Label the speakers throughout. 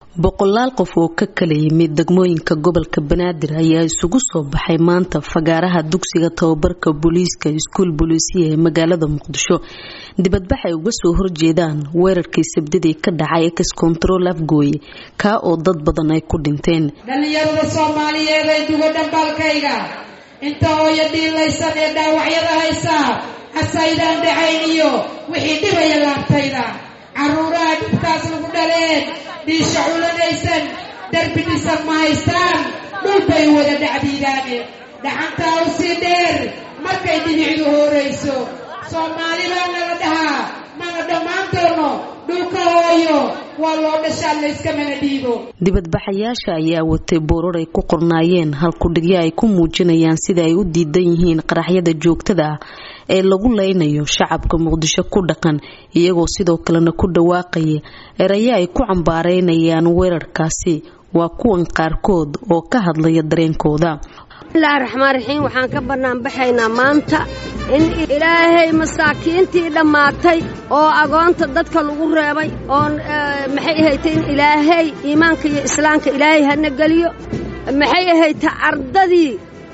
Speaker 1: boqolaal qof oo ka kala yimid degmooyinka gobolka banaadir ayaa isugu soo baxay maanta fagaaraha dugsiga tababarka booliiska iskuul booliisiya ee magaalada muqdisho dibadbax ay uga soo horjeedaan weerarkii sabdidii ka dhacay ex control afgooye kaa oo dad badan ay ku dhinteen
Speaker 2: dhallinyarada soomaaliyeed ay dugo dhambaalkayga inta hooyo dhiilaysan ee dhaawacyada haysaa hasaydaan dhacayn iyo wixii dhibaya laabtayda carruuraha dhibkaas lagu dhaleen dhiisha culanaysan darbi dhisan ma haystaan dhulbay wada dhacdiidaane dhaxantaa u sii dheer markay dhibicdu hoorayso soomaali baa nala dhahaa mana dhammaan doono dhulka hooyo waa loo dhashaan layskamana dhiibo
Speaker 1: dibadbaxayaasha ayaa watay boorar ay ku qornaayeen halkudhigyo ay ku muujinayaan sida ay u diidan yihiin qaraxyada joogtada ah ee lagu leynayo shacabka muqdisho ku dhaqan iyagoo sidoo kalena ku dhawaaqaya erayo ay ku cambaareynayaan weerarkaasi waa kuwan qaarkood oo ka hadlaya dareenkooda
Speaker 3: bismillahi raxmaan raxiim waxaan ka banaanbaxaynaa maanta in ilaahay masaakiintii dhammaatay oo agoonta dadka lagu reebay oo maxay ahaytay in ilaahay iimaanka iyo islaamka ilaahay hana geliyo maxay ahaytay ardadii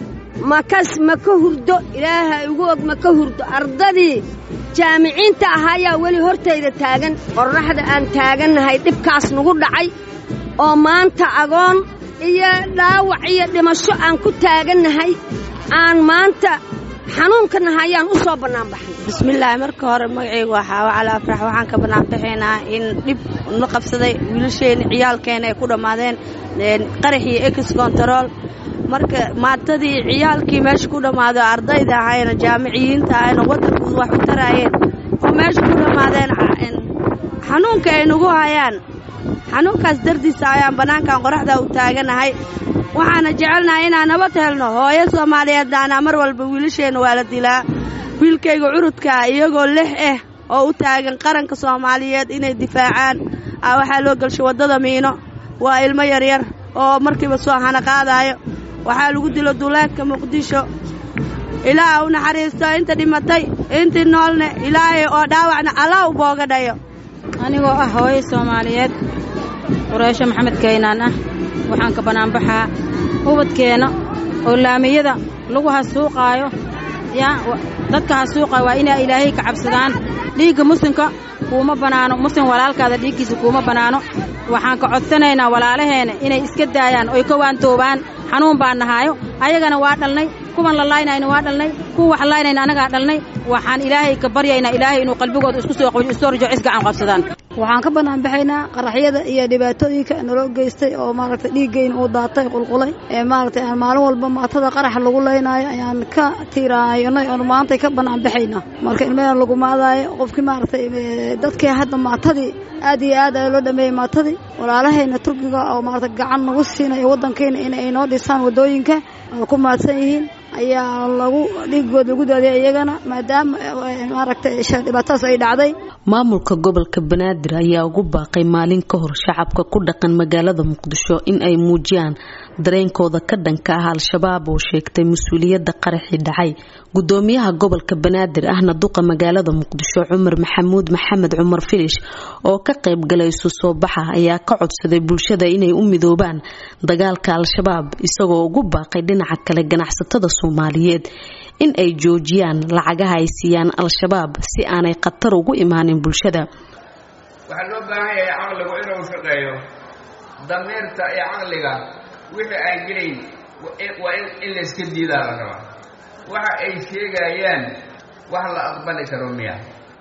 Speaker 3: makas ma ka hurdo ilaahay ugu og ma ka hurdo ardadii jaamiciinta ahaayaa weli hortayda taagan qorraxda aan taagannahay dhibkaas nagu dhacay oo maanta agoon iyo dhaawac iyo dhimasho aan ku taagannahay aan maanta xanuunka nahayaan u soo bannaanbaxay
Speaker 4: bismillaahi marka hore magacaygu waa xaawo cali afrax waxaan ka bannaanbaxaynaa in dhib na qabsaday wiilasheenna ciyaalkeena ay ku dhammaadeen qarax iyo ex control marka maatadii ciyaalkii meesha ku dhammaado ardayda ahayna jaamiciyiinta ahayna waddankooda wax u taraayeen oo meesha ku dhammaadeen xanuunka ay nagu hayaan xanuunkaas dardiisa ayaan bannaankan qoraxdaa u taaganahay waxaana jecelnahay inaan nabad helno hooyo soomaaliyeednaana mar walba wiilasheenna waa la dilaa wiilkayga curudkaa iyagoo lix ah oo u taagan qaranka soomaaliyeed inay difaacaan a waxaa loo gelshay waddada miino waa ilmo yaryar oo markiiba soo hana qaadaayo waxaa lagu dilo duleedka muqdisho ilaah u naxariisto inta dhimatay intii noolne ilaahay oo dhaawacna allah u booga dhayo
Speaker 5: anigoo ah hooyo soomaaliyeed qureysho maxamed kaynaan ah waxaan ka bannaanbaxaa ubadkeenna oo laamiyada lagu hasuuqaayo yaa dadka hasuuqaayo waa inay ilaahay ka cabsadaan dhiigga muslimka kuuma bannaano muslim walaalkaada dhiiggiisa kuuma bannaano waxaan ka codsanaynaa walaalaheena inay iska daayaan oy ka waantoobaan xanuun baan nahaayo ayagana waa dhalnay kuwan la laaynayna waa dhalnay kuwa wax laaynayna annagaa dhalnay waxaan ilaahay ka baryaynaa ilaahay inuu qalbigooda isku soo qabiyo isoo rajo cisgacan qabsadaan
Speaker 6: waxaan ka banaanbaxaynaa qaraxyada iyo dhibaatooyinka naloo geystay oo maaragtay dhiiggayna uu daatay qulqulay ee maaragtay aan maalin walba maatada qaraxa lagu leynaayo ayaan ka tiiraayonay oon maantay ka banaanbaxaynaa marka ilmaheen lagu maadaayo qofkii maaragtay dadkii hadda maatadii aad iyo aad ayaa loo dhameeyey maatadii walaalahayna turkiga oo maaragtay gacan nagu siinayo waddankayna inay noo dhisaan waddooyinka oo ku maadsan yihiin ayaa lagu dhiigood lagu daadiyay iyagana maadaama maaragtay dhibaatadaas ay dhacday
Speaker 1: maamulka gobolka banaadir ayaa ugu baaqay maalin ka hor shacabka ku dhaqan magaalada muqdisho in ay muujiyaan dareenkooda ka dhanka ah al-shabaab oo sheegtay mas-uuliyadda qaraxii dhacay gudoomiyaha gobolka banaadir ahna duqa magaalada muqdisho cumar maxamuud maxamed cumar filish oo ka qayb galay isu soo baxa ayaa ka codsaday bulshada inay u midoobaan dagaalka al-shabaab isagoo ugu baaqay dhinaca kale ganacsatada soomaaliyeed in ay joojiyaan lacagaha ay siiyaan al-shabaab si aanay khatar ugu imaanin bulshada
Speaker 7: waxaa loo baahan yahay caqligu inuu shaqeeyo damiirta iyo caqliga wixii aan gelayn waa in layska diidaa la rabaa waxa ay sheegayaan wax la aqbali karo miya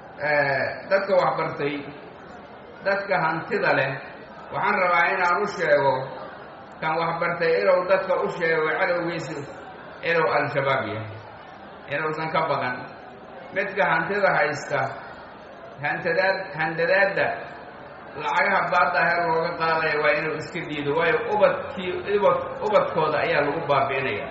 Speaker 7: dadka waxbartay dadka hantida leh waxaan rabaa inaan u sheego kan waxbartay inuu dadka u sheego cadowgiisa inuu al-shabaab yahay inuusan ka baqan midka hantida haysta hantadaad handadaadda lacagaha baadda heer looga qaadaya waa inuu iska diido waayo ubadkii ubad ubadkooda ayaa lagu baabi'inaya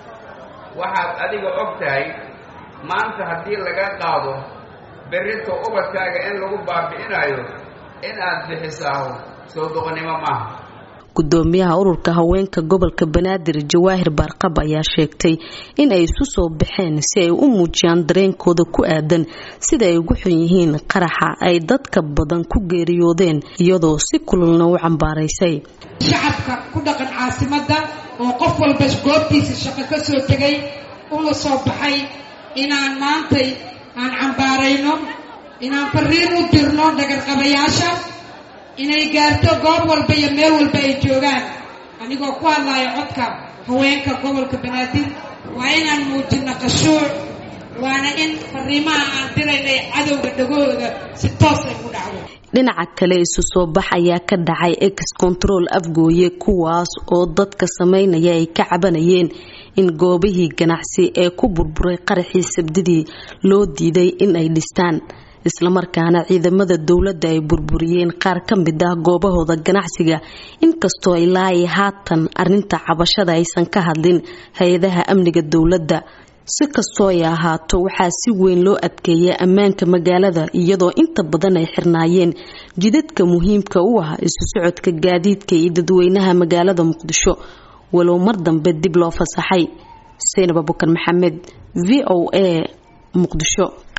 Speaker 7: waxaad adiga og tahay maanta haddii laga qaado berrito ubadkaaga in lagu baabi'inayo in aad bixisaaho soo doqonnimo maaha
Speaker 1: gudoomiyaha ururka haweenka gobolka banaadir jawaahir baarqab ayaa sheegtay in ay isu soo baxeen si ay u muujiyaan dareenkooda ku aadan sida ay ugu xun yihiin qaraxa ay dadka badan ku geeriyoodeen iyadoo si kululna u cambaaraysay
Speaker 2: shacabka ku dhaqan caasimadda oo qof walba goobtiisa shaqo ka soo tegay una soo baxay inaan maantay aan cambaarayno inaan fariin u dirno dhagarqabayaasha inay gaarto goob walba iyo meel walba ay joogaan anigoo ku hadlayo codka haweenka gobolka banaadir waa inaan muujino qashuuc waana in fariimaha aan diraynay cadowga dhagahooda si toos ay ku dhacdo
Speaker 1: dhinaca kale isu soo bax ayaa ka dhacay ex control afgooye kuwaas oo dadka sameynaya ay ka cabanayeen in goobihii ganacsi ee ku burburay qaraxii sabdidii loo diiday in ay dhistaan islamarkaana ciidamada dowladda ay burburiyeen qaar ka mid ah goobahooda ganacsiga inkastoo ilaa ay haatan arinta cabashada aysan ka hadlin hay-adaha amniga dowladda si kastoo ay ahaato waxaa si weyn loo adkeeyay ammaanka magaalada iyadoo inta badan ay xirnaayeen jidadka muhiimka u ah isu socodka gaadiidka iyo dadweynaha magaalada muqdisho walow mar dambe dib loo fasaxay seynab abukar maxamed v o a muqdisho